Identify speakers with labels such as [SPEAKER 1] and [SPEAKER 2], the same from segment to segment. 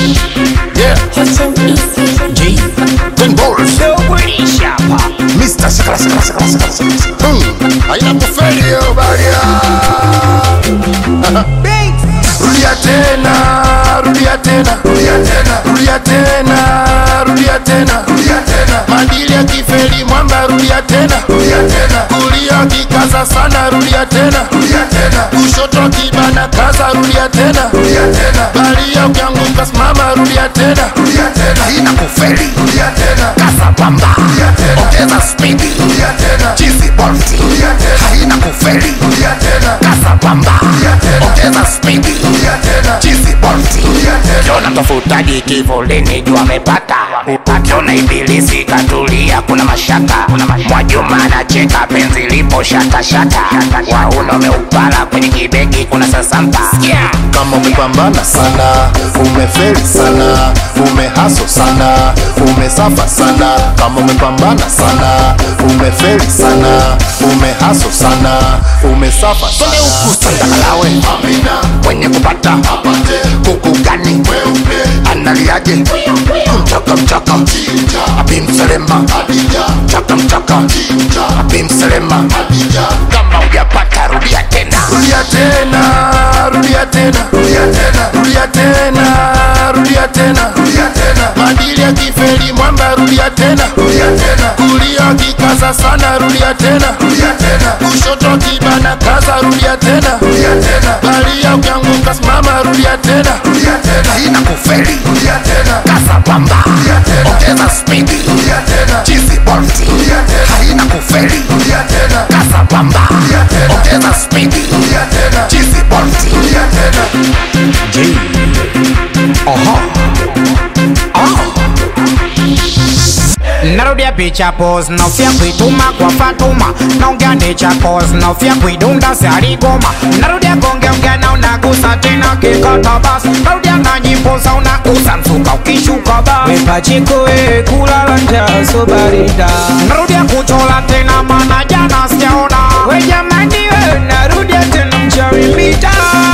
[SPEAKER 1] Yeah,
[SPEAKER 2] Hotman Easy.
[SPEAKER 1] G. Ten balls. Mr. Shakala, shakala, shakala, shakala, shakala. Hmm. Haina kufeli hiyo baria. Rudia tena, rudia tena, rudia tena, rudia tena, rudia tena, rudia tena. Madili ya kifeli mwamba, rudia tena, rudia tena. Kulia kikaza sana, rudia tena, rudia tena. Kushoto kibana kaza, rudia tena, rudia tena. Balia ukianguka simama, rudia tena, rudia tena. Haina kufeli, rudia tena. Kaza pamba, rudia tena. Ongeza spidi, rudia tena. Chizi bolti, rudia tena. Haina kufeli, rudia tena. Kaza pamba, rudia tena. Ongeza spidi, rudia tena. Chizi bolti, rudia tena.
[SPEAKER 3] Kiona tofutaji kivulini jua amepata Kiona ibilisi katulia kuna mashaka Mwajuma anacheka penzi lipo shata shata Wauna umeupala kwenye kibegi kuna sasampa
[SPEAKER 1] kama umepambana sana umefeli sana umehaso sana umesafa sana kama umepambana sana umefeli sana umehaso sana umesafa
[SPEAKER 3] Twende huku tandakalawe Kwenye kupata kuku gani Analiaje Mchaka mchaka Abi mselema Mchaka mchaka Abi mselema Kama ujapata rudia tena
[SPEAKER 1] rudia tena rudia tena rudia tena rudia tena rudia tena rudia tena madili ya kifeli mwamba rudia tena rudia tena kulia kikaza sana rudia tena rudia tena kushoto kibana kaza rudia tena rudia tena balia ukianguka simama rudia tena rudia tena haina kufeli rudia tena
[SPEAKER 3] Kasa pamba
[SPEAKER 1] rudia tena
[SPEAKER 3] Ongeza spidi
[SPEAKER 1] rudia tena
[SPEAKER 3] Chizi bolti
[SPEAKER 1] rudia tena
[SPEAKER 3] Haina kufeli
[SPEAKER 1] rudia tena
[SPEAKER 3] Kasa pamba
[SPEAKER 1] rudia tena
[SPEAKER 3] Ongeza spidi
[SPEAKER 1] rudia tena
[SPEAKER 3] Chizi bolti
[SPEAKER 1] rudia tena
[SPEAKER 3] G Oho
[SPEAKER 4] narudia picha pos naofia kuituma kwa Fatuma naongea necha cause naofia kuidunda siarigoma narudia gongeongea na unagusa tena kikata bas narudia na nyimbo za unagusa msuka ukishuka bas
[SPEAKER 5] Wepachiko e kulala njaa so barida
[SPEAKER 4] narudia kuchola tena mana jana sijaona
[SPEAKER 5] We jamani we narudia tena mchawi mita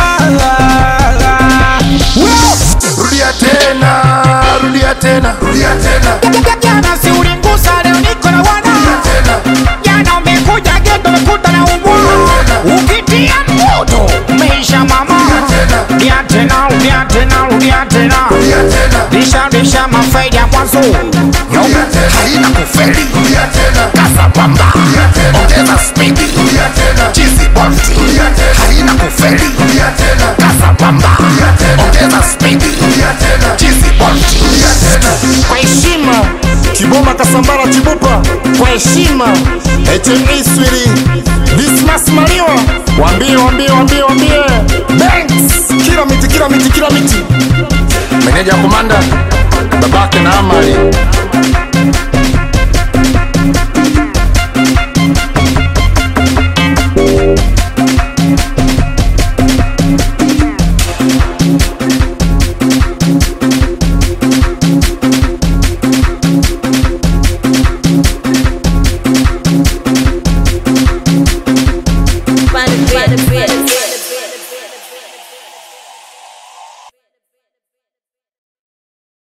[SPEAKER 1] rudia tena rudia tena rudia tena
[SPEAKER 4] jana si ulingusa leo niko na wana
[SPEAKER 1] tena
[SPEAKER 4] jana umekuja geto umekuta na umbwa ukitia moto umeisha mama rudia tena rudia tena rudia tena
[SPEAKER 1] rudia tena
[SPEAKER 4] Risha risha mafaidi ya mwanzo
[SPEAKER 1] rudia tena
[SPEAKER 3] Haina kufeli
[SPEAKER 1] rudia tena
[SPEAKER 3] Kasa pamba
[SPEAKER 1] rudia tena
[SPEAKER 3] Ongeza spidi
[SPEAKER 1] rudia tena
[SPEAKER 3] Chizi bolti
[SPEAKER 1] rudia tena
[SPEAKER 3] Haina kufeli
[SPEAKER 1] rudia tena
[SPEAKER 3] Kasa pamba
[SPEAKER 1] rudia tena
[SPEAKER 3] Ongeza spidi
[SPEAKER 1] rudia tena
[SPEAKER 3] Chizi bolti
[SPEAKER 1] rudia tena
[SPEAKER 4] Kwa heshima
[SPEAKER 1] Kiboma Kasambara Chibupa
[SPEAKER 4] Kwa heshima
[SPEAKER 1] HME Swiri Dismas Maliwa Wambie wambie wambie wambie Banks Kila miti kila miti kila miti Meneja komanda babake na Amali